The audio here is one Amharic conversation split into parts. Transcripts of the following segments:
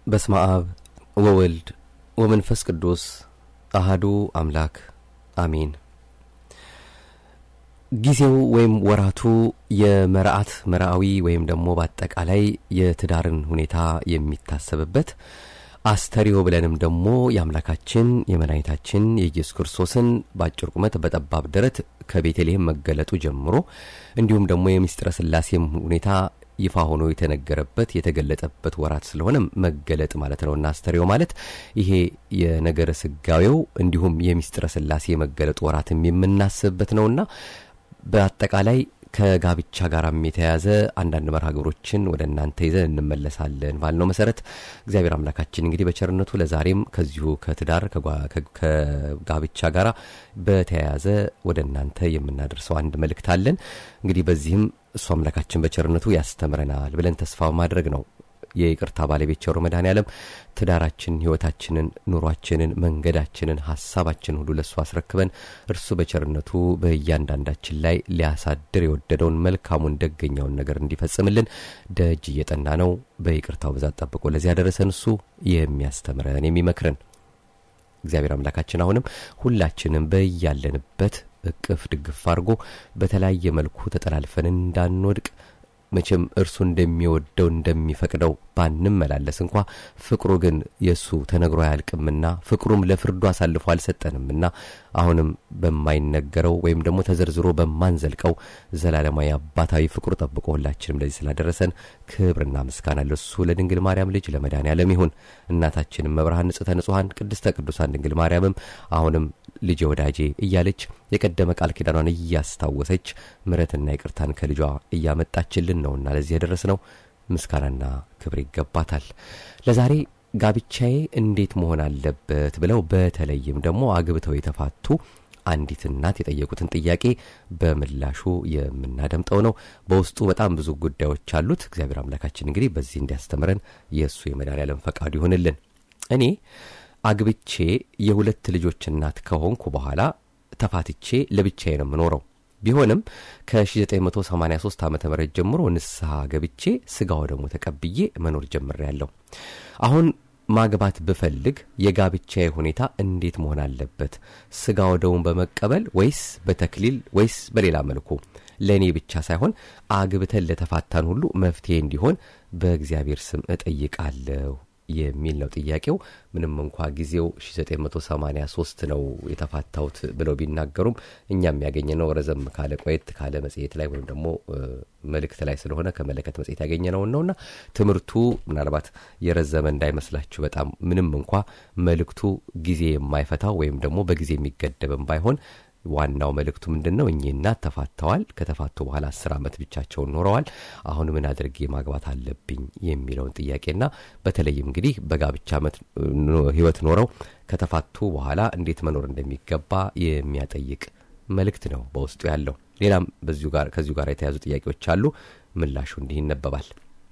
በስመ አብ ወወልድ ወመንፈስ ቅዱስ አህዱ አምላክ አሜን። ጊዜው ወይም ወራቱ የመርዓት መርዓዊ ወይም ደግሞ በአጠቃላይ የትዳርን ሁኔታ የሚታሰብበት አስተሪዮ ብለንም ደግሞ የአምላካችን የመድኃኒታችን የኢየሱስ ክርስቶስን በአጭር ቁመት በጠባብ ደረት ከቤተልሔም መገለጡ ጀምሮ እንዲሁም ደግሞ የምስጢረ ሥላሴም ሁኔታ ይፋ ሆኖ የተነገረበት የተገለጠበት ወራት ስለሆነ መገለጥ ማለት ነውና አስተሪዮ ማለት ይሄ የነገረ ስጋዌው እንዲሁም የምስጢረ ሥላሴ የመገለጡ ወራትም የምናስብበት ነውና በአጠቃላይ ከጋብቻ ጋርም የተያያዘ አንዳንድ መርሃ ግብሮችን ወደ እናንተ ይዘን እንመለሳለን ባልነው መሰረት እግዚአብሔር አምላካችን እንግዲህ በቸርነቱ ለዛሬም ከዚሁ ከትዳር ከጋብቻ ጋር በተያያዘ ወደ እናንተ የምናደርሰው አንድ መልእክት አለን። እንግዲህ በዚህም እሱ አምላካችን በቸርነቱ ያስተምረናል ብለን ተስፋ ማድረግ ነው። የይቅርታ ባለቤት ቸሩ መድኃኔ ዓለም ትዳራችንን፣ ሕይወታችንን፣ ኑሯችንን፣ መንገዳችንን፣ ሀሳባችን ሁሉ ለእሱ አስረክበን እርሱ በቸርነቱ በእያንዳንዳችን ላይ ሊያሳድር የወደደውን መልካሙን ደገኛውን ነገር እንዲፈጽምልን ደጅ እየጠና ነው። በይቅርታው ብዛት ጠብቆ ለዚህ ያደረሰን እሱ የሚያስተምረን የሚመክረን እግዚአብሔር አምላካችን አሁንም ሁላችንም በያለንበት እቅፍ ድግፍ አድርጎ በተለያየ መልኩ ተጠላልፈን እንዳንወድቅ መቼም እርሱ እንደሚወደው እንደሚፈቅደው ባንመላለስ እንኳ ፍቅሩ ግን የእሱ ተነግሮ አያልቅምና ፍቅሩም ለፍርዱ አሳልፎ አልሰጠንምና አሁንም በማይነገረው ወይም ደግሞ ተዘርዝሮ በማንዘልቀው ዘላለማዊ አባታዊ ፍቅሩ ጠብቆ ሁላችንም ለዚህ ስላደረሰን ክብርና ምስጋና ለሱ ለድንግል ማርያም ልጅ ለመድኃኔ ዓለም ይሁን። እናታችንም መብርሃን ንጽሕተ ንጹሐን ቅድስተ ቅዱሳን ድንግል ማርያምም አሁንም ልጄ ወዳጄ እያለች የቀደመ ቃል ኪዳኗን እያስታወሰች ምሕረትና ይቅርታን ከልጇ እያመጣችልን ነውና ለዚህ የደረስነው ምስጋናና ክብር ይገባታል። ለዛሬ ጋብቻዬ እንዴት መሆን አለበት ብለው በተለይም ደግሞ አግብተው የተፋቱ አንዲት እናት የጠየቁትን ጥያቄ በምላሹ የምናደምጠው ነው። በውስጡ በጣም ብዙ ጉዳዮች አሉት። እግዚአብሔር አምላካችን እንግዲህ በዚህ እንዲያስተምረን የእሱ የመድኃኔዓለም ፈቃዱ ይሆንልን። እኔ አግብቼ የሁለት ልጆች እናት ከሆንኩ በኋላ ተፋትቼ ለብቻዬ ነው የምኖረው። ቢሆንም ከ1983 ዓ ም ጀምሮ ንስሐ ገብቼ ስጋ ወደሙ ተቀብዬ መኖር ጀምሬያለሁ። አሁን ማግባት ብፈልግ የጋብቻዬ ሁኔታ እንዴት መሆን አለበት? ስጋ ወደሙን በመቀበል ወይስ በተክሊል ወይስ በሌላ መልኩ? ለእኔ ብቻ ሳይሆን አግብተን ለተፋታን ሁሉ መፍትሄ እንዲሆን በእግዚአብሔር ስም እጠይቃለሁ የሚል ነው ጥያቄው። ምንም እንኳ ጊዜው 1983 ነው የተፋታሁት ብለው ቢናገሩም እኛም ያገኘነው ረዘም ካለ ቆየት ካለ መጽሔት ላይ ወይም ደግሞ መልእክት ላይ ስለሆነ ከመለከት መጽሔት ያገኘነውን ነውና ትምህርቱ ምናልባት የረዘመ እንዳይመስላችሁ በጣም ምንም እንኳ መልእክቱ ጊዜ የማይፈታው ወይም ደግሞ በጊዜ የሚገደብም ባይሆን ዋናው መልእክቱ ምንድን ነው? እኚህ እናት ተፋተዋል። ከተፋቱ በኋላ አስር ዓመት ብቻቸውን ኖረዋል። አሁን ምን አድርጌ ማግባት አለብኝ የሚለውን ጥያቄና በተለይም እንግዲህ በጋብቻ ሕይወት ኖረው ከተፋቱ በኋላ እንዴት መኖር እንደሚገባ የሚያጠይቅ መልእክት ነው በውስጡ ያለው። ሌላም በዚሁ ጋር ከዚሁ ጋር የተያዙ ጥያቄዎች አሉ። ምላሹ እንዲህ ይነበባል።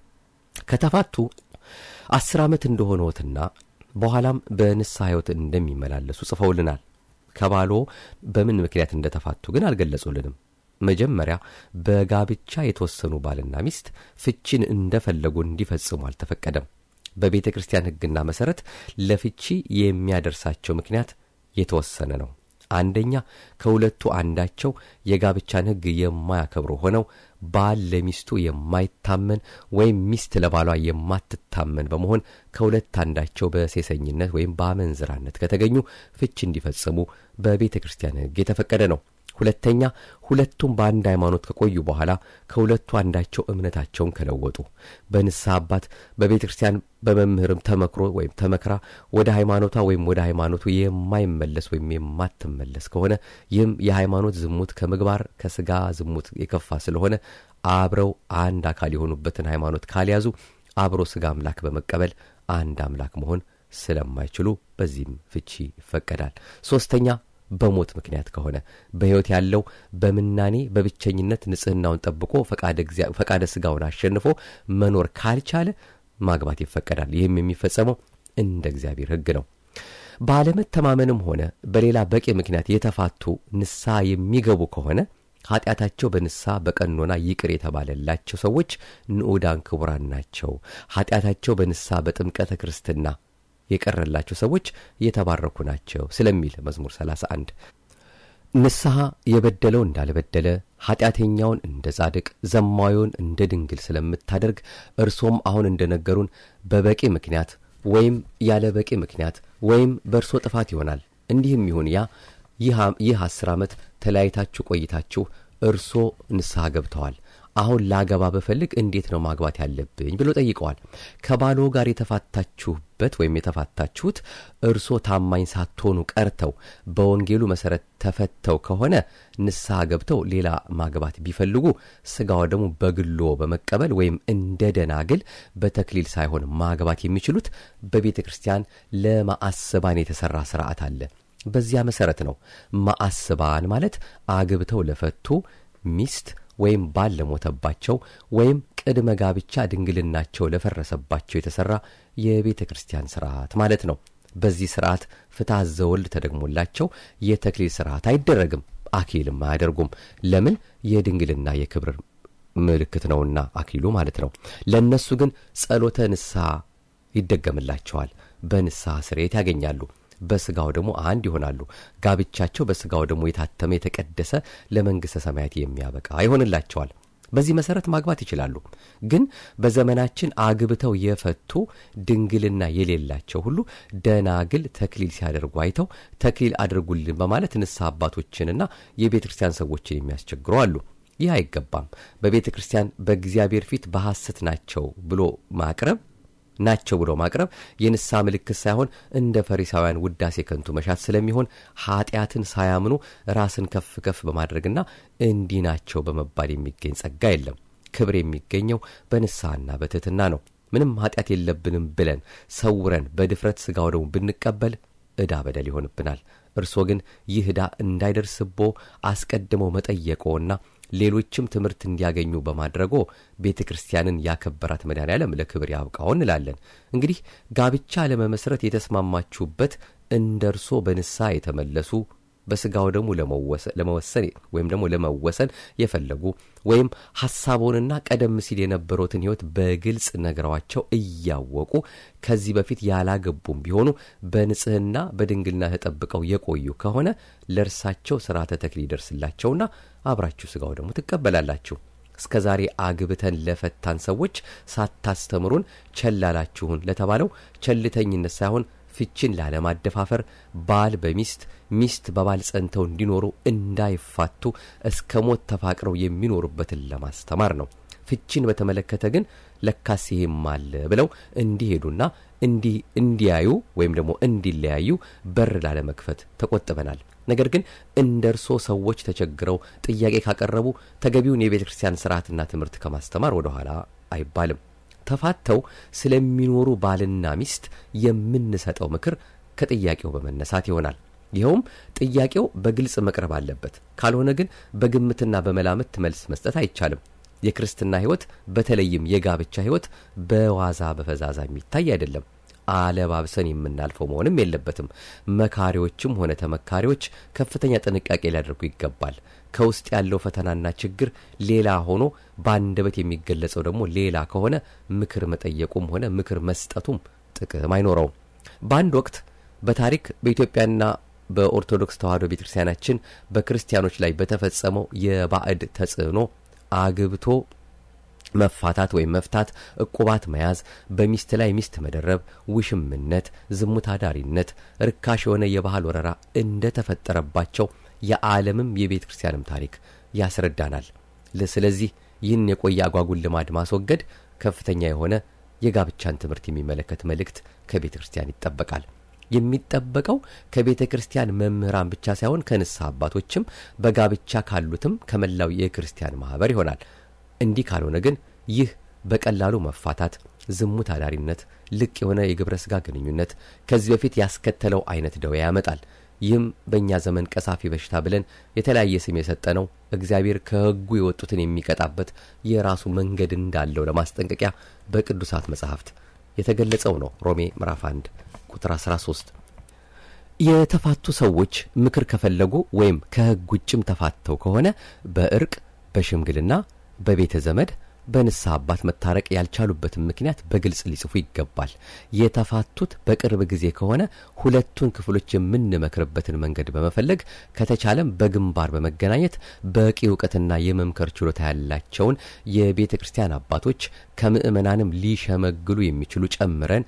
ከተፋቱ አስር ዓመት እንደሆነዎትና በኋላም በንስሐ ሕይወት እንደሚመላለሱ ጽፈውልናል። ከባሎ በምን ምክንያት እንደተፋቱ ግን አልገለጹልንም። መጀመሪያ በጋብቻ የተወሰኑ ባልና ሚስት ፍቺን እንደፈለጉ እንዲፈጽሙ አልተፈቀደም። በቤተ ክርስቲያን ሕግና መሠረት ለፍቺ የሚያደርሳቸው ምክንያት የተወሰነ ነው። አንደኛ ከሁለቱ አንዳቸው የጋብቻን ሕግ የማያከብሩ ሆነው ባል ለሚስቱ የማይታመን ወይም ሚስት ለባሏ የማትታመን በመሆን ከሁለት አንዳቸው በሴሰኝነት ወይም በአመንዝራነት ከተገኙ ፍች እንዲፈጽሙ በቤተ ክርስቲያን ሕግ የተፈቀደ ነው። ሁለተኛ ሁለቱም በአንድ ሃይማኖት ከቆዩ በኋላ ከሁለቱ አንዳቸው እምነታቸውን ከለወጡ በንስሐ አባት በቤተ ክርስቲያን በመምህርም ተመክሮ ወይም ተመክራ ወደ ሃይማኖቷ ወይም ወደ ሃይማኖቱ የማይመለስ ወይም የማትመለስ ከሆነ ይህም የሃይማኖት ዝሙት ከምግባር ከስጋ ዝሙት የከፋ ስለሆነ አብረው አንድ አካል የሆኑበትን ሃይማኖት ካልያዙ አብሮ ስጋ አምላክ በመቀበል አንድ አምላክ መሆን ስለማይችሉ በዚህም ፍቺ ይፈቀዳል። ሶስተኛ በሞት ምክንያት ከሆነ በሕይወት ያለው በምናኔ በብቸኝነት ንጽሕናውን ጠብቆ ፈቃደ ሥጋውን አሸንፎ መኖር ካልቻለ ማግባት ይፈቀዳል። ይህም የሚፈጸመው እንደ እግዚአብሔር ሕግ ነው። ባለመተማመንም ሆነ በሌላ በቂ ምክንያት የተፋቱ ንስሐ የሚገቡ ከሆነ ኃጢአታቸው በንስሐ በቀኖና ይቅር የተባለላቸው ሰዎች ንዑዳን ክቡራን ናቸው። ኃጢአታቸው በንስሐ በጥምቀተ ክርስትና የቀረላቸው ሰዎች የተባረኩ ናቸው ስለሚል መዝሙር 31 ንስሐ የበደለው እንዳልበደለ ኃጢአተኛውን እንደ ጻድቅ ዘማዊውን እንደ ድንግል ስለምታደርግ እርሶም አሁን እንደ ነገሩን በበቂ ምክንያት ወይም ያለ በቂ ምክንያት ወይም በእርሶ ጥፋት ይሆናል። እንዲህም ይሁን ያ ይህ አስር ዓመት ተለያይታችሁ ቆይታችሁ እርሶ ንስሐ ገብተዋል። አሁን ላገባ በፈልግ እንዴት ነው ማግባት ያለብኝ ብሎ ጠይቀዋል። ከባሎ ጋር የተፋታችሁበት ወይም የተፋታችሁት እርሶ ታማኝ ሳትሆኑ ቀርተው በወንጌሉ መሠረት ተፈተው ከሆነ ንስሐ ገብተው ሌላ ማግባት ቢፈልጉ ሥጋው ደግሞ በግሎ በመቀበል ወይም እንደ ደናግል በተክሊል ሳይሆን ማግባት የሚችሉት በቤተ ክርስቲያን ለማአስባን የተሠራ ሥርዓት አለ። በዚያ መሠረት ነው። ማአስባን ማለት አግብተው ለፈቱ ሚስት ወይም ባል ለሞተባቸው ወይም ቅድመ ጋብቻ ድንግልናቸው ለፈረሰባቸው የተሠራ የቤተ ክርስቲያን ሥርዓት ማለት ነው። በዚህ ሥርዓት ፍትሐ ዘወልድ ተደግሞላቸው የተክሊል ሥርዓት አይደረግም፣ አክሊልም አያደርጉም። ለምን? የድንግልና የክብር ምልክት ነውና አክሊሉ ማለት ነው። ለእነሱ ግን ጸሎተ ንስሐ ይደገምላቸዋል። በንስሐ ስርየት ያገኛሉ። በስጋው ደግሞ አንድ ይሆናሉ። ጋብቻቸው በስጋው ደግሞ የታተመ የተቀደሰ ለመንግሥተ ሰማያት የሚያበቃ ይሆንላቸዋል። በዚህ መሠረት ማግባት ይችላሉ። ግን በዘመናችን አግብተው የፈቱ ድንግልና የሌላቸው ሁሉ ደናግል ተክሊል ሲያደርጉ አይተው ተክሊል አድርጉልን በማለት ንስሐ አባቶችንና የቤተ ክርስቲያን ሰዎችን የሚያስቸግሩ አሉ። ይህ አይገባም። በቤተ ክርስቲያን በእግዚአብሔር ፊት በሐሰት ናቸው ብሎ ማቅረብ ናቸው ብሎ ማቅረብ የንስሐ ምልክት ሳይሆን እንደ ፈሪሳውያን ውዳሴ ከንቱ መሻት ስለሚሆን ኃጢአትን ሳያምኑ ራስን ከፍ ከፍ በማድረግና እንዲህ ናቸው በመባል የሚገኝ ጸጋ የለም። ክብር የሚገኘው በንስሐና በትሕትና ነው። ምንም ኃጢአት የለብንም ብለን ሰውረን በድፍረት ሥጋው ደግሞ ብንቀበል ዕዳ በደል ይሆንብናል። እርሶ ግን ይህ ዕዳ እንዳይደርስቦ አስቀድመው መጠየቆና ሌሎችም ትምህርት እንዲያገኙ በማድረጎ ቤተ ክርስቲያንን ያከበራት መድኃኔ ዓለም ለክብር ያብቃው እንላለን። እንግዲህ ጋብቻ ለመመስረት የተስማማችሁበት እንደ እርሶ በንስሐ የተመለሱ በሥጋው ደግሞ ለመወሰን ወይም ደግሞ ለመወሰን የፈለጉ ወይም ሐሳቦንና ቀደም ሲል የነበሩትን ሕይወት በግልጽ ነግረዋቸው እያወቁ ከዚህ በፊት ያላገቡም ቢሆኑ በንጽሕና በድንግልና ተጠብቀው የቆዩ ከሆነ ለእርሳቸው ሥርዓተ ተክሊል ይደርስላቸውና አብራችሁ ሥጋው ደግሞ ትቀበላላችሁ። እስከ ዛሬ አግብተን ለፈታን ሰዎች ሳታስተምሩን ቸላላችሁን ለተባለው ቸልተኝነት ሳይሆን ፍችን ላለማደፋፈር ባል በሚስት ሚስት በባል ጸንተው እንዲኖሩ እንዳይፋቱ እስከ ሞት ተፋቅረው የሚኖሩበትን ለማስተማር ነው። ፍችን በተመለከተ ግን ለካስ ይሄም አለ ብለው እንዲሄዱና እንዲህ እንዲያዩ ወይም ደግሞ እንዲለያዩ በር ላለመክፈት ተቆጥበናል። ነገር ግን እንደ እርሶ ሰዎች ተቸግረው ጥያቄ ካቀረቡ ተገቢውን የቤተ ክርስቲያን ስርዓትና ትምህርት ከማስተማር ወደ ኋላ አይባልም። ተፋተው ስለሚኖሩ ባልና ሚስት የምንሰጠው ምክር ከጥያቄው በመነሳት ይሆናል። ይኸውም ጥያቄው በግልጽ መቅረብ አለበት። ካልሆነ ግን በግምትና በመላምት መልስ መስጠት አይቻልም። የክርስትና ሕይወት በተለይም የጋብቻ ሕይወት በዋዛ በፈዛዛ የሚታይ አይደለም። አለባብሰን የምናልፈው መሆንም የለበትም። መካሪዎችም ሆነ ተመካሪዎች ከፍተኛ ጥንቃቄ ሊያደርጉ ይገባል። ከውስጥ ያለው ፈተናና ችግር ሌላ ሆኖ በአንደበት የሚገለጸው ደግሞ ሌላ ከሆነ ምክር መጠየቁም ሆነ ምክር መስጠቱም ጥቅም አይኖረውም። በአንድ ወቅት በታሪክ በኢትዮጵያና በኦርቶዶክስ ተዋሕዶ ቤተ ክርስቲያናችን በክርስቲያኖች ላይ በተፈጸመው የባዕድ ተጽዕኖ አግብቶ መፋታት ወይም መፍታት፣ ዕቁባት መያዝ፣ በሚስት ላይ ሚስት መደረብ፣ ውሽምነት፣ ዝሙት አዳሪነት፣ ርካሽ የሆነ የባህል ወረራ እንደተፈጠረባቸው የዓለምም የቤተ ክርስቲያንም ታሪክ ያስረዳናል። ስለዚህ ይህን የቆየ አጓጉል ልማድ ማስወገድ ከፍተኛ የሆነ የጋብቻን ትምህርት የሚመለከት መልእክት ከቤተ ክርስቲያን ይጠበቃል። የሚጠበቀው ከቤተ ክርስቲያን መምህራን ብቻ ሳይሆን ከንስሐ አባቶችም በጋብቻ ካሉትም ከመላው የክርስቲያን ማኅበር ይሆናል። እንዲህ ካልሆነ ግን ይህ በቀላሉ መፋታት፣ ዝሙት አዳሪነት፣ ልቅ የሆነ የግብረ ሥጋ ግንኙነት ከዚህ በፊት ያስከተለው አይነት ደዌ ያመጣል። ይህም በእኛ ዘመን ቀሳፊ በሽታ ብለን የተለያየ ስም የሰጠነው እግዚአብሔር ከሕጉ የወጡትን የሚቀጣበት የራሱ መንገድ እንዳለው ለማስጠንቀቂያ በቅዱሳት መጻሕፍት የተገለጸው ነው። ሮሜ ምዕራፍ 1 ቁጥር 13 የተፋቱ ሰዎች ምክር ከፈለጉ ወይም ከሕግ ውጭም ተፋተው ከሆነ በእርቅ በሽምግልና በቤተ ዘመድ በንስሐ አባት መታረቅ ያልቻሉበትን ምክንያት በግልጽ ሊጽፉ ይገባል። የተፋቱት በቅርብ ጊዜ ከሆነ ሁለቱን ክፍሎች የምንመክርበትን መንገድ በመፈለግ ከተቻለም በግንባር በመገናኘት በቂ እውቀትና የመምከር ችሎታ ያላቸውን የቤተ ክርስቲያን አባቶች ከምዕመናንም ሊሸመግሉ የሚችሉ ጨምረን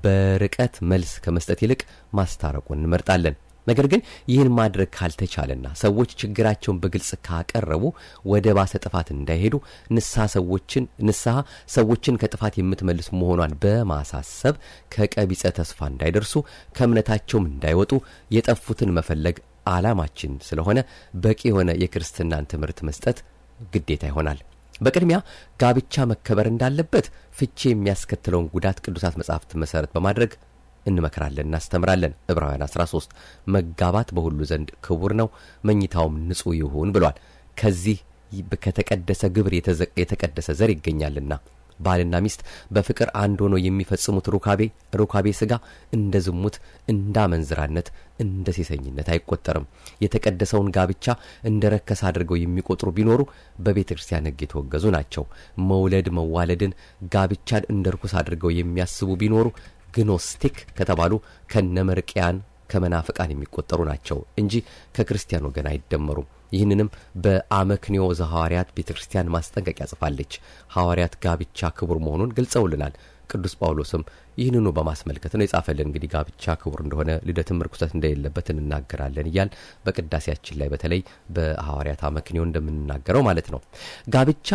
በርቀት መልስ ከመስጠት ይልቅ ማስታረቁን እንመርጣለን። ነገር ግን ይህን ማድረግ ካልተቻለና ሰዎች ችግራቸውን በግልጽ ካቀረቡ ወደ ባሰ ጥፋት እንዳይሄዱ ንስሐ ሰዎችን ንስሐ ሰዎችን ከጥፋት የምትመልስ መሆኗን በማሳሰብ ከቀቢጸ ተስፋ እንዳይደርሱ ከእምነታቸውም እንዳይወጡ የጠፉትን መፈለግ ዓላማችን ስለሆነ በቂ የሆነ የክርስትናን ትምህርት መስጠት ግዴታ ይሆናል። በቅድሚያ ጋብቻ መከበር እንዳለበት ፍቺ የሚያስከትለውን ጉዳት ቅዱሳት መጻሕፍት መሠረት በማድረግ እንመክራለን፣ እናስተምራለን። ዕብራውያን 13 መጋባት በሁሉ ዘንድ ክቡር ነው፣ መኝታውም ንጹሕ ይሁን ብሏል። ከዚህ ከተቀደሰ ግብር የተቀደሰ ዘር ይገኛልና ባልና ሚስት በፍቅር አንድ ሆኖ የሚፈጽሙት ሩካቤ ሩካቤ ሥጋ እንደ ዝሙት፣ እንደ አመንዝራነት፣ እንደ ሴሰኝነት አይቆጠርም። የተቀደሰውን ጋብቻ እንደ ረከስ አድርገው የሚቆጥሩ ቢኖሩ በቤተ ክርስቲያን ሕግ የተወገዙ ናቸው። መውለድ መዋለድን፣ ጋብቻን እንደ ርኩስ አድርገው የሚያስቡ ቢኖሩ ግኖስቲክ ከተባሉ ከነመርቅያን ከመናፍቃን የሚቆጠሩ ናቸው እንጂ ከክርስቲያን ወገን አይደመሩም። ይህንንም በአመክንዮ ዘሐዋርያት ቤተ ክርስቲያን ማስጠንቀቂያ ጽፋለች። ሐዋርያት ጋብቻ ክቡር መሆኑን ገልጸውልናል። ቅዱስ ጳውሎስም ይህንኑ በማስመልከት ነው የጻፈልን። እንግዲህ ጋብቻ ክቡር እንደሆነ ልደትም ርኩሰት እንደሌለበት እንናገራለን እያል በቅዳሴያችን ላይ በተለይ በሐዋርያት አመክንዮ እንደምንናገረው ማለት ነው። ጋብቻ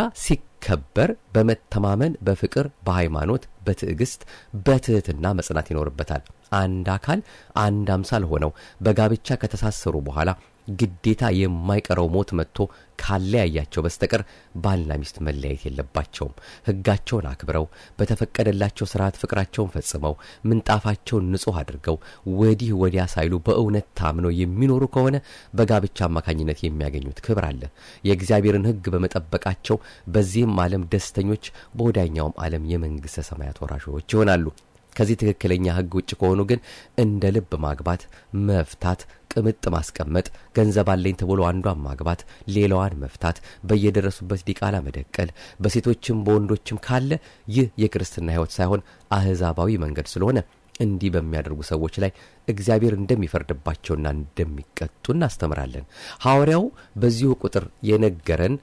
ሲከበር በመተማመን በፍቅር፣ በሃይማኖት፣ በትዕግስት፣ በትህትና መጽናት ይኖርበታል። አንድ አካል አንድ አምሳል ሆነው በጋብቻ ከተሳሰሩ በኋላ ግዴታ የማይቀረው ሞት መጥቶ ካለያያቸው በስተቀር ባልና ሚስት መለያየት የለባቸውም። ሕጋቸውን አክብረው በተፈቀደላቸው ስርዓት ፍቅራቸውን ፈጽመው ምንጣፋቸውን ንጹሕ አድርገው ወዲህ ወዲያ ሳይሉ በእውነት ታምነው የሚኖሩ ከሆነ በጋብቻ አማካኝነት የሚያገኙት ክብር አለ። የእግዚአብሔርን ሕግ በመጠበቃቸው በዚህም ዓለም ደስተኞች፣ በወዳኛውም ዓለም የመንግሥተ ሰማያት ወራሾች ይሆናሉ። ከዚህ ትክክለኛ ሕግ ውጭ ከሆኑ ግን እንደ ልብ ማግባት፣ መፍታት፣ ቅምጥ ማስቀመጥ፣ ገንዘብ አለኝ ተብሎ አንዷን ማግባት፣ ሌላዋን መፍታት፣ በየደረሱበት ዲቃላ መደቀል፣ በሴቶችም በወንዶችም ካለ ይህ የክርስትና ሕይወት ሳይሆን አሕዛባዊ መንገድ ስለሆነ እንዲህ በሚያደርጉ ሰዎች ላይ እግዚአብሔር እንደሚፈርድባቸውና እንደሚቀጡ እናስተምራለን። ሐዋርያው በዚሁ ቁጥር የነገረን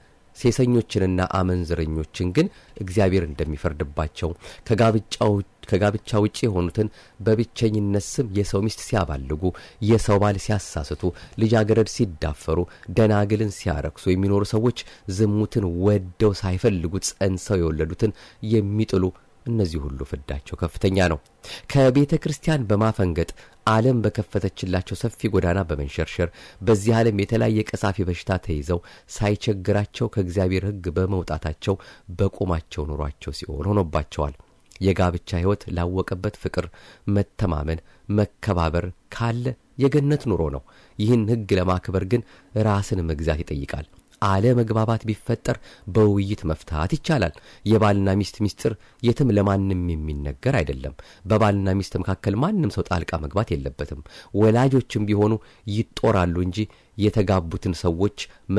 ሴሰኞችንና አመንዝረኞችን ግን እግዚአብሔር እንደሚፈርድባቸው ከጋብቻ ውጭ የሆኑትን በብቸኝነት ስም የሰው ሚስት ሲያባልጉ፣ የሰው ባል ሲያሳስቱ፣ ልጃገረድ ሲዳፈሩ፣ ደናግልን ሲያረክሱ የሚኖሩ ሰዎች ዝሙትን ወደው ሳይፈልጉት ጸንሰው የወለዱትን የሚጥሉ እነዚህ ሁሉ ፍዳቸው ከፍተኛ ነው። ከቤተ ክርስቲያን በማፈንገጥ ዓለም በከፈተችላቸው ሰፊ ጎዳና በመንሸርሸር በዚህ ዓለም የተለያየ ቀሳፊ በሽታ ተይዘው ሳይቸግራቸው ከእግዚአብሔር ሕግ በመውጣታቸው በቁማቸው ኑሯቸው ሲሆን ሆኖባቸዋል። የጋብቻ ሕይወት ላወቀበት ፍቅር፣ መተማመን፣ መከባበር ካለ የገነት ኑሮ ነው። ይህን ሕግ ለማክበር ግን ራስን መግዛት ይጠይቃል። አለመግባባት ቢፈጠር በውይይት መፍታት ይቻላል። የባልና ሚስት ሚስጥር የትም ለማንም የሚነገር አይደለም። በባልና ሚስት መካከል ማንም ሰው ጣልቃ መግባት የለበትም። ወላጆችም ቢሆኑ ይጦራሉ እንጂ የተጋቡትን ሰዎች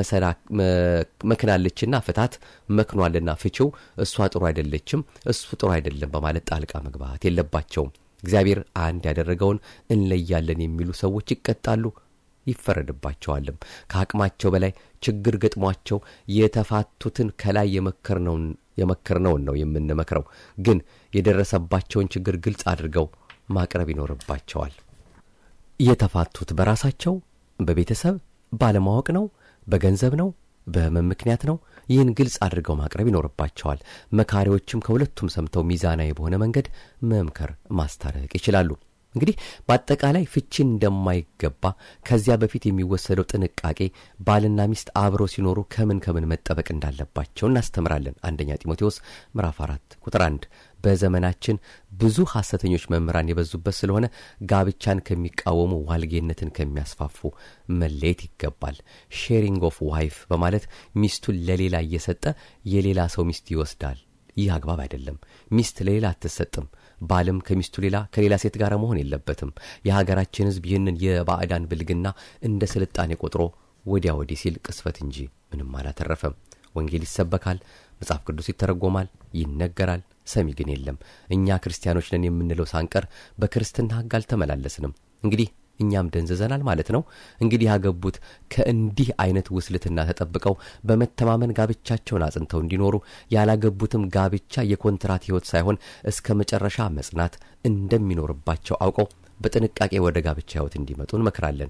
መክናለችና ፍታት፣ መክኗልና ፍቺው፣ እሷ ጥሩ አይደለችም፣ እሱ ጥሩ አይደለም በማለት ጣልቃ መግባት የለባቸውም። እግዚአብሔር አንድ ያደረገውን እንለያለን የሚሉ ሰዎች ይቀጣሉ ይፈረድባቸዋልም። ከአቅማቸው በላይ ችግር ገጥሟቸው የተፋቱትን ከላይ የመከርነውን ነው የምንመክረው። ግን የደረሰባቸውን ችግር ግልጽ አድርገው ማቅረብ ይኖርባቸዋል። የተፋቱት በራሳቸው በቤተሰብ ባለማወቅ ነው፣ በገንዘብ ነው፣ በሕመም ምክንያት ነው። ይህን ግልጽ አድርገው ማቅረብ ይኖርባቸዋል። መካሪዎችም ከሁለቱም ሰምተው ሚዛናዊ በሆነ መንገድ መምከር፣ ማስታረቅ ይችላሉ። እንግዲህ በአጠቃላይ ፍቺ እንደማይገባ ከዚያ በፊት የሚወሰደው ጥንቃቄ ባልና ሚስት አብረው ሲኖሩ ከምን ከምን መጠበቅ እንዳለባቸው እናስተምራለን። አንደኛ ጢሞቴዎስ ምዕራፍ አራት ቁጥር አንድ በዘመናችን ብዙ ሐሰተኞች መምህራን የበዙበት ስለሆነ ጋብቻን ከሚቃወሙ ዋልጌነትን ከሚያስፋፉ መለየት ይገባል። ሼሪንግ ኦፍ ዋይፍ በማለት ሚስቱን ለሌላ እየሰጠ የሌላ ሰው ሚስት ይወስዳል። ይህ አግባብ አይደለም። ሚስት ለሌላ አትሰጥም። ባልም ከሚስቱ ሌላ ከሌላ ሴት ጋር መሆን የለበትም። የሀገራችን ሕዝብ ይህንን የባዕዳን ብልግና እንደ ስልጣኔ ቆጥሮ ወዲያ ወዲህ ሲል ቅስፈት እንጂ ምንም አላተረፈም። ወንጌል ይሰበካል፣ መጽሐፍ ቅዱስ ይተረጎማል፣ ይነገራል፣ ሰሚ ግን የለም። እኛ ክርስቲያኖች ነን የምንለው ሳንቀር በክርስትና ሕግ አልተመላለስንም። እንግዲህ እኛም ደንዝዘናል ማለት ነው። እንግዲህ ያገቡት ከእንዲህ አይነት ውስልትና ተጠብቀው በመተማመን ጋብቻቸውን አጽንተው እንዲኖሩ ያላገቡትም ጋብቻ የኮንትራት ሕይወት ሳይሆን እስከ መጨረሻ መጽናት እንደሚኖርባቸው አውቀው በጥንቃቄ ወደ ጋብቻ ሕይወት እንዲመጡ እንመክራለን።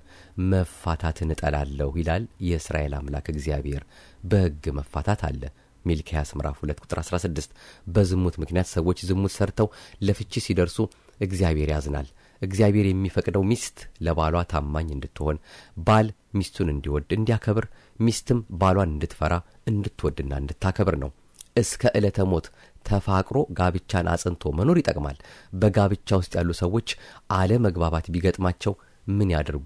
መፋታትን እጠላለሁ ይላል የእስራኤል አምላክ እግዚአብሔር። በሕግ መፋታት አለ። ሚልክያስ ምዕራፍ 2 ቁጥር 16 በዝሙት ምክንያት ሰዎች ዝሙት ሰርተው ለፍቺ ሲደርሱ እግዚአብሔር ያዝናል። እግዚአብሔር የሚፈቅደው ሚስት ለባሏ ታማኝ እንድትሆን፣ ባል ሚስቱን እንዲወድ እንዲያከብር፣ ሚስትም ባሏን እንድትፈራ እንድትወድና እንድታከብር ነው። እስከ ዕለተ ሞት ተፋቅሮ ጋብቻን አጽንቶ መኖር ይጠቅማል። በጋብቻ ውስጥ ያሉ ሰዎች አለመግባባት ቢገጥማቸው ምን ያድርጉ?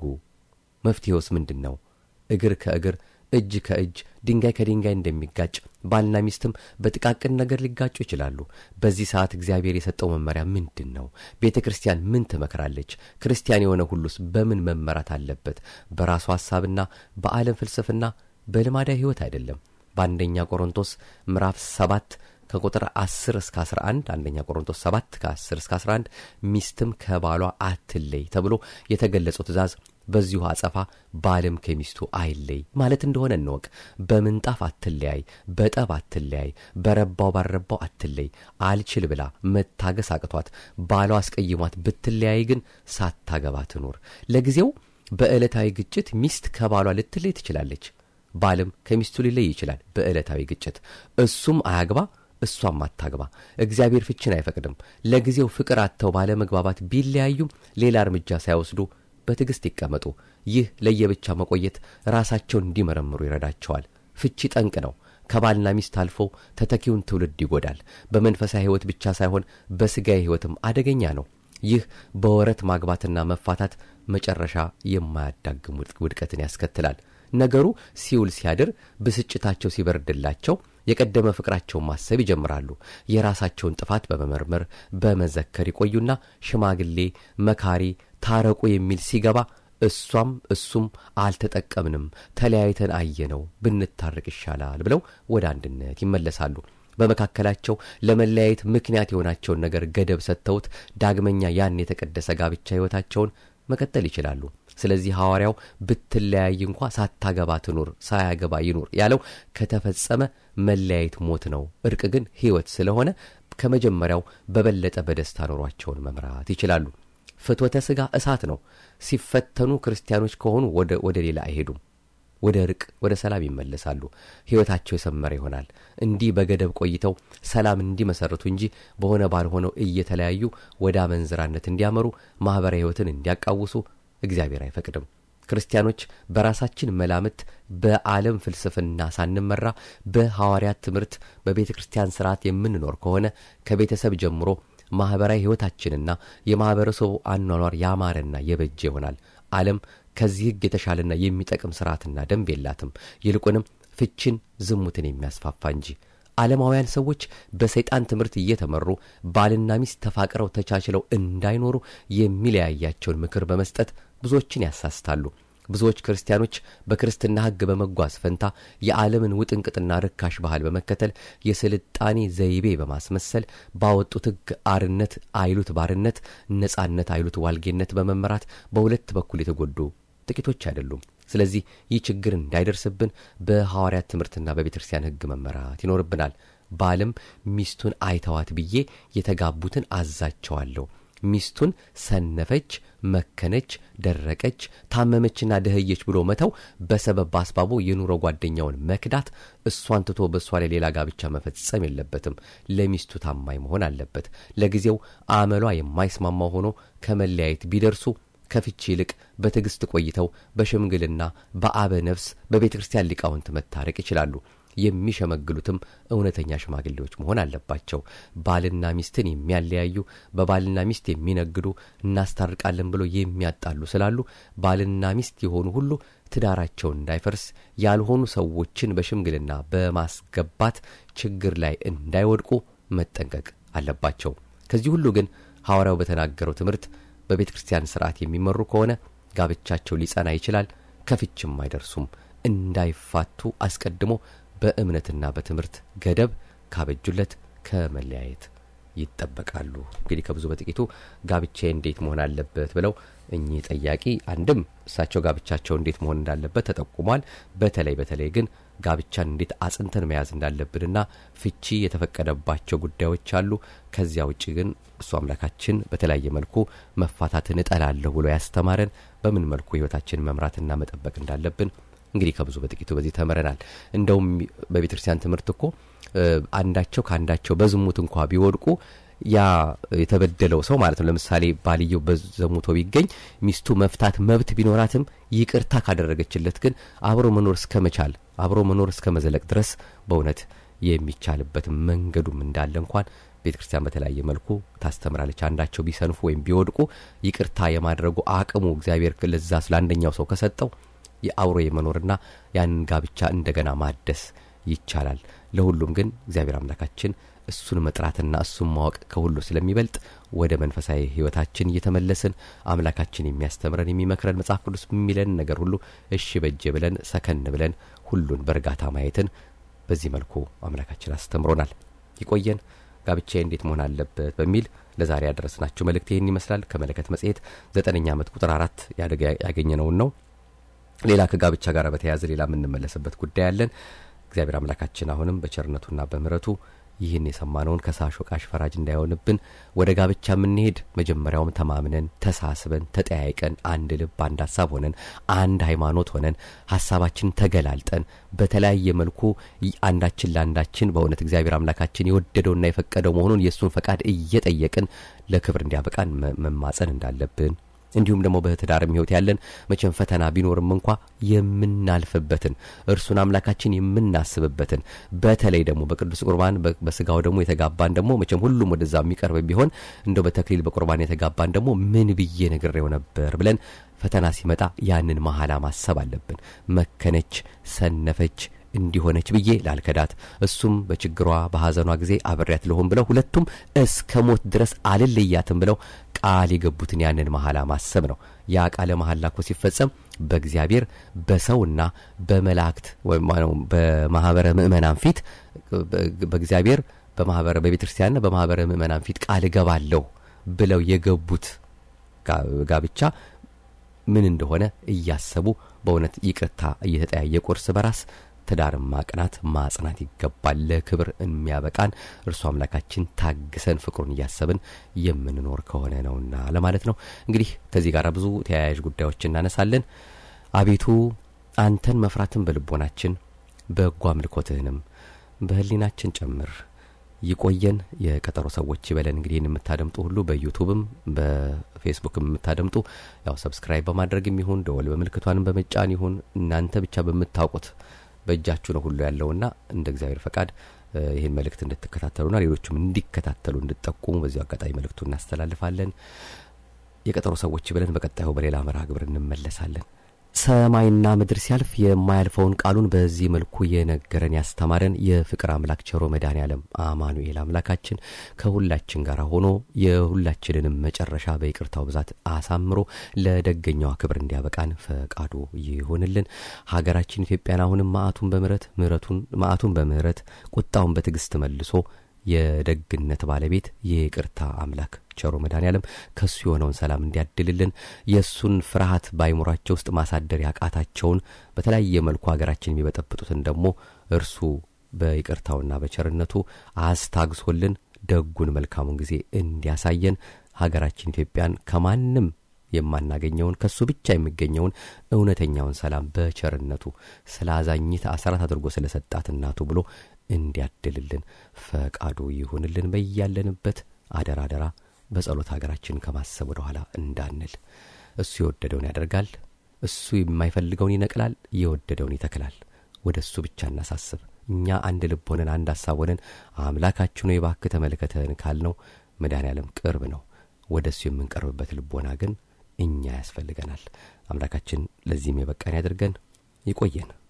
መፍትሄውስ ምንድን ነው? እግር ከእግር እጅ ከእጅ ድንጋይ ከድንጋይ እንደሚጋጭ ባልና ሚስትም በጥቃቅን ነገር ሊጋጩ ይችላሉ። በዚህ ሰዓት እግዚአብሔር የሰጠው መመሪያ ምንድን ነው? ቤተ ክርስቲያን ምን ትመክራለች? ክርስቲያን የሆነ ሁሉስ በምን መመራት አለበት? በራሱ ሐሳብና በዓለም ፍልስፍና በልማዳዊ ሕይወት አይደለም። በአንደኛ ቆሮንቶስ ምዕራፍ ሰባት ከቁጥር 10 እስከ 11 አንደኛ ቆሮንቶስ 7 ከ10 እስከ 11 ሚስትም ከባሏ አትለይ ተብሎ የተገለጸው ትእዛዝ በዚሁ አጸፋ ባልም ከሚስቱ አይለይ ማለት እንደሆነ እንወቅ። በምንጣፍ አትለያይ፣ በጠብ አትለያይ፣ በረባው ባልረባው አትለይ። አልችል ብላ መታገስ አቅቷት ባሏ አስቀይሟት ብትለያይ ግን ሳታገባ ትኑር። ለጊዜው በዕለታዊ ግጭት ሚስት ከባሏ ልትለይ ትችላለች። ባልም ከሚስቱ ሊለይ ይችላል በዕለታዊ ግጭት። እሱም አያግባ እሷም አታግባ። እግዚአብሔር ፍችን አይፈቅድም። ለጊዜው ፍቅር አጥተው ባለመግባባት ቢለያዩም ሌላ እርምጃ ሳይወስዱ በትዕግሥት ይቀመጡ። ይህ ለየብቻ መቆየት ራሳቸውን እንዲመረምሩ ይረዳቸዋል። ፍቺ ጠንቅ ነው። ከባልና ሚስት አልፎ ተተኪውን ትውልድ ይጎዳል። በመንፈሳዊ ሕይወት ብቻ ሳይሆን በሥጋዊ ሕይወትም አደገኛ ነው። ይህ በወረት ማግባትና መፋታት መጨረሻ የማያዳግም ውድቀትን ያስከትላል። ነገሩ ሲውል ሲያድር ብስጭታቸው ሲበርድላቸው የቀደመ ፍቅራቸውን ማሰብ ይጀምራሉ። የራሳቸውን ጥፋት በመመርመር በመዘከር ይቆዩና ሽማግሌ መካሪ ታረቁ የሚል ሲገባ እሷም እሱም አልተጠቀምንም፣ ተለያይተን አየነው፣ ብንታረቅ ይሻላል ብለው ወደ አንድነት ይመለሳሉ። በመካከላቸው ለመለያየት ምክንያት የሆናቸውን ነገር ገደብ ሰጥተውት ዳግመኛ ያን የተቀደሰ ጋብቻ ሕይወታቸውን መቀጠል ይችላሉ። ስለዚህ ሐዋርያው ብትለያይ እንኳ ሳታገባ ትኑር፣ ሳያገባ ይኑር ያለው ከተፈጸመ መለያየት ሞት ነው። እርቅ ግን ሕይወት ስለሆነ ከመጀመሪያው በበለጠ በደስታ ኑሯቸውን መምራት ይችላሉ። ፍትወተ ሥጋ እሳት ነው። ሲፈተኑ ክርስቲያኖች ከሆኑ ወደ ሌላ አይሄዱም። ወደ እርቅ ወደ ሰላም ይመለሳሉ። ሕይወታቸው የሰመረ ይሆናል። እንዲህ በገደብ ቆይተው ሰላም እንዲመሰርቱ እንጂ በሆነ ባልሆነው እየተለያዩ ወደ አመንዝራነት እንዲያመሩ ማኅበራዊ ሕይወትን እንዲያቃውሱ እግዚአብሔር አይፈቅድም። ክርስቲያኖች በራሳችን መላምት በዓለም ፍልስፍና ሳንመራ በሐዋርያት ትምህርት በቤተ ክርስቲያን ሥርዓት የምንኖር ከሆነ ከቤተሰብ ጀምሮ ማኅበራዊ ሕይወታችንና የማኅበረሰቡ አኗኗር ያማረና የበጀ ይሆናል። ዓለም ከዚህ ሕግ የተሻለና የሚጠቅም ሥርዓትና ደንብ የላትም። ይልቁንም ፍችን፣ ዝሙትን የሚያስፋፋ እንጂ። ዓለማውያን ሰዎች በሰይጣን ትምህርት እየተመሩ ባልና ሚስት ተፋቅረው ተቻችለው እንዳይኖሩ የሚለያያቸውን ምክር በመስጠት ብዙዎችን ያሳስታሉ። ብዙዎች ክርስቲያኖች በክርስትና ሕግ በመጓዝ ፈንታ የዓለምን ውጥንቅጥና ርካሽ ባህል በመከተል የስልጣኔ ዘይቤ በማስመሰል ባወጡት ሕግ አርነት አይሉት ባርነት፣ ነጻነት አይሉት ዋልጌነት በመመራት በሁለት በኩል የተጎዱ ጥቂቶች አይደሉም። ስለዚህ ይህ ችግር እንዳይደርስብን በሐዋርያት ትምህርትና በቤተ ክርስቲያን ሕግ መመራት ይኖርብናል። ባልም ሚስቱን አይተዋት ብዬ የተጋቡትን አዛቸዋለሁ ሚስቱን ሰነፈች፣ መከነች፣ ደረቀች፣ ታመመችና ደህየች ብሎ መተው በሰበብ በአስባቡ የኑሮ ጓደኛውን መክዳት፣ እሷን ትቶ በእሷ ላይ ሌላ ጋብቻ መፈጸም የለበትም። ለሚስቱ ታማኝ መሆን አለበት። ለጊዜው አመሏ የማይስማማው ሆኖ ከመለያየት ቢደርሱ ከፍቺ ይልቅ በትዕግሥት ቆይተው በሽምግልና በአበ ነፍስ በቤተ ክርስቲያን ሊቃውንት መታረቅ ይችላሉ። የሚሸመግሉትም እውነተኛ ሽማግሌዎች መሆን አለባቸው። ባልና ሚስትን የሚያለያዩ በባልና ሚስት የሚነግዱ እናስታርቃለን ብሎ የሚያጣሉ ስላሉ ባልና ሚስት የሆኑ ሁሉ ትዳራቸው እንዳይፈርስ ያልሆኑ ሰዎችን በሽምግልና በማስገባት ችግር ላይ እንዳይወድቁ መጠንቀቅ አለባቸው። ከዚህ ሁሉ ግን ሐዋርያው በተናገረው ትምህርት በቤተ ክርስቲያን ስርዓት የሚመሩ ከሆነ ጋብቻቸው ሊጸና ይችላል፣ ከፍችም አይደርሱም። እንዳይፋቱ አስቀድሞ በእምነትና በትምህርት ገደብ ካበጁለት ከመለያየት ይጠበቃሉ። እንግዲህ ከብዙ በጥቂቱ ጋብቻ እንዴት መሆን አለበት ብለው እኚህ ጠያቂ አንድም እሳቸው ጋብቻቸው እንዴት መሆን እንዳለበት ተጠቁሟል። በተለይ በተለይ ግን ጋብቻን እንዴት አጽንተን መያዝ እንዳለብንና ፍቺ የተፈቀደባቸው ጉዳዮች አሉ። ከዚያ ውጭ ግን እሱ አምላካችን በተለያየ መልኩ መፋታትን እጠላለሁ ብሎ ያስተማረን በምን መልኩ ህይወታችንን መምራትና መጠበቅ እንዳለብን እንግዲህ ከብዙ በጥቂቱ በዚህ ተምረናል። እንደውም በቤተ ክርስቲያን ትምህርት እኮ አንዳቸው ከአንዳቸው በዝሙት እንኳ ቢወድቁ ያ የተበደለው ሰው ማለት ነው። ለምሳሌ ባልየው በዘሙቶ ቢገኝ ሚስቱ መፍታት መብት ቢኖራትም ይቅርታ ካደረገችለት ግን አብሮ መኖር እስከ መቻል አብሮ መኖር እስከ መዘለቅ ድረስ በእውነት የሚቻልበት መንገዱም እንዳለ እንኳን ቤተ ክርስቲያን በተለያየ መልኩ ታስተምራለች። አንዳቸው ቢሰንፉ ወይም ቢወድቁ ይቅርታ የማድረጉ አቅሙ እግዚአብሔር ለዛ ለአንደኛው ሰው ከሰጠው የአብሮ የመኖርና ያንን ጋብቻ እንደገና ማደስ ይቻላል። ለሁሉም ግን እግዚአብሔር አምላካችን እሱን መጥራትና እሱን ማወቅ ከሁሉ ስለሚበልጥ ወደ መንፈሳዊ ሕይወታችን እየተመለስን አምላካችን የሚያስተምረን የሚመክረን መጽሐፍ ቅዱስ የሚለን ነገር ሁሉ እሺ በጄ ብለን ሰከን ብለን ሁሉን በእርጋታ ማየትን በዚህ መልኩ አምላካችን አስተምሮናል። ይቆየን። ጋብቻ እንዴት መሆን አለበት በሚል ለዛሬ ያደረስናችሁ መልእክት ይህን ይመስላል። ከመለከት መጽሔት ዘጠነኛ ዓመት ቁጥር አራት ያገኘነውን ነው። ሌላ ከጋብቻ ጋር በተያያዘ ሌላ የምንመለስበት ጉዳይ አለን። እግዚአብሔር አምላካችን አሁንም በቸርነቱና በምሕረቱ ይህን የሰማነውን ከሳሽ ወቃሽ ፈራጅ እንዳይሆንብን ወደ ጋብቻ የምንሄድ መጀመሪያውም ተማምነን ተሳስበን ተጠያይቀን አንድ ልብ አንድ ሀሳብ ሆነን አንድ ሃይማኖት ሆነን ሀሳባችን ተገላልጠን በተለያየ መልኩ አንዳችን ለአንዳችን በእውነት እግዚአብሔር አምላካችን የወደደውና የፈቀደው መሆኑን የእሱን ፈቃድ እየጠየቅን ለክብር እንዲያበቃን መማጸን እንዳለብን እንዲሁም ደግሞ በትዳርም ሕይወት ያለን መቼም ፈተና ቢኖርም እንኳ የምናልፍበትን እርሱን አምላካችን የምናስብበትን በተለይ ደግሞ በቅዱስ ቁርባን በስጋው ደግሞ የተጋባን ደግሞ መቼም ሁሉም ወደዛ የሚቀርብ ቢሆን እንደው በተክሊል በቁርባን የተጋባን ደግሞ ምን ብዬ ነግሬው ነበር ብለን ፈተና ሲመጣ ያንን መሐላ ማሰብ አለብን። መከነች፣ ሰነፈች እንዲሆነች ብዬ ላልከዳት እሱም በችግሯ በሐዘኗ ጊዜ አብሬያት ልሆን ብለው ሁለቱም እስከ ሞት ድረስ አልለያትም ብለው ቃል የገቡትን ያንን መሐላ ማሰብ ነው። ያ ቃለ መሐላ እኮ ሲፈጸም በእግዚአብሔር በሰውና በመላእክት ወይም በማህበረ ምእመናን ፊት በእግዚአብሔር በማህበረ በቤተ ክርስቲያንና በማህበረ ምእመናን ፊት ቃል እገባለሁ ብለው የገቡት ጋብቻ ምን እንደሆነ እያሰቡ በእውነት ይቅርታ እየተጠያየቁ እርስ በራስ ትዳርን ማቅናት ማጽናት ይገባል። ለክብር የሚያበቃን እርሱ አምላካችን ታግሰን ፍቅሩን እያሰብን የምንኖር ከሆነ ነውና ለማለት ነው። እንግዲህ ከዚህ ጋር ብዙ ተያያዥ ጉዳዮች እናነሳለን። አቤቱ አንተን መፍራትን በልቦናችን በጎ አምልኮትህንም በህሊናችን ጨምር። ይቆየን። የቀጠሮ ሰዎች ይበለን። እንግዲህ ይህን የምታደምጡ ሁሉ በዩቱብም በፌስቡክም የምታደምጡ ያው ሰብስክራይብ በማድረግም ይሁን ደወል በምልክቷንም በመጫን ይሁን እናንተ ብቻ በምታውቁት በእጃችሁ ነው ሁሉ ያለውና እንደ እግዚአብሔር ፈቃድ ይህን መልእክት እንድትከታተሉና ሌሎቹም እንዲከታተሉ እንድጠቁሙ በዚሁ አጋጣሚ መልእክቱ እናስተላልፋለን። የቀጠሮ ሰዎች ብለን በቀጣዩ በሌላ መርሃ ግብር እንመለሳለን። ሰማይና ምድር ሲያልፍ የማያልፈውን ቃሉን በዚህ መልኩ የነገረን ያስተማረን የፍቅር አምላክ ቸሮ መድኃኔ ዓለም አማኑኤል አምላካችን ከሁላችን ጋር ሆኖ የሁላችንንም መጨረሻ በይቅርታው ብዛት አሳምሮ ለደገኛዋ ክብር እንዲያበቃን ፈቃዱ ይሆንልን። ሀገራችን ኢትዮጵያን አሁንም መዓቱን በምሕረት ምሕረቱን መዓቱን በምሕረት ቁጣውን በትዕግስት መልሶ የደግነት ባለቤት የይቅርታ አምላክ ቸሮ መድኃኔ ዓለም ከእሱ የሆነውን ሰላም እንዲያድልልን የእሱን ፍርሃት በአይምሯቸው ውስጥ ማሳደር ያቃታቸውን በተለያየ መልኩ ሀገራችን የሚበጠብጡትን ደግሞ እርሱ በይቅርታውና በቸርነቱ አስታግሶልን ደጉን መልካሙን ጊዜ እንዲያሳየን ሀገራችን ኢትዮጵያን ከማንም የማናገኘውን ከእሱ ብቻ የሚገኘውን እውነተኛውን ሰላም በቸርነቱ ስለ አዛኝት አስራት አድርጎ ስለ ሰጣት እናቱ ብሎ እንዲያድልልን ፈቃዱ ይሁንልን። በያለንበት አደራ አደራ በጸሎት ሀገራችንን ከማሰብ ወደ ኋላ እንዳንል። እሱ የወደደውን ያደርጋል። እሱ የማይፈልገውን ይነቅላል፣ የወደደውን ይተክላል። ወደ እሱ ብቻ እናሳስብ። እኛ አንድ ልብ ሆነን አንድ ሀሳብ ሆነን አምላካችን ሆይ እባክህ ተመልከተን ካልነው መድኃኔ ዓለም ቅርብ ነው። ወደ እሱ የምንቀርብበት ልቦና ግን እኛ ያስፈልገናል። አምላካችን ለዚህም የበቃን ያድርገን። ይቆየን።